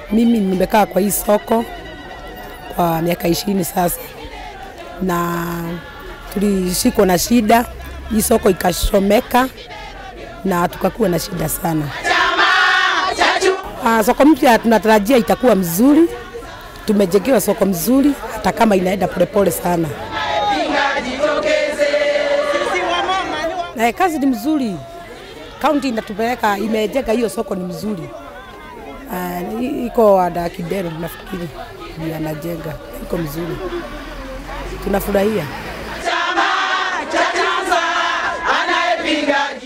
Mimi nimekaa kwa hii soko kwa miaka ishirini sasa, na tulishikwa na shida, hii soko ikashomeka na tukakuwa na shida sana. Ah, soko mpya tunatarajia itakuwa mzuri, tumejengewa soko mzuri, hata kama inaenda polepole sana. Na kazi ni mzuri, kaunti inatupeleka, imejenga hiyo soko ni mzuri. Uh, iko wada Kidero nafikiri ndiye anajenga, iko mzuri, tunafurahia. Chama cha Tanzania anayepinga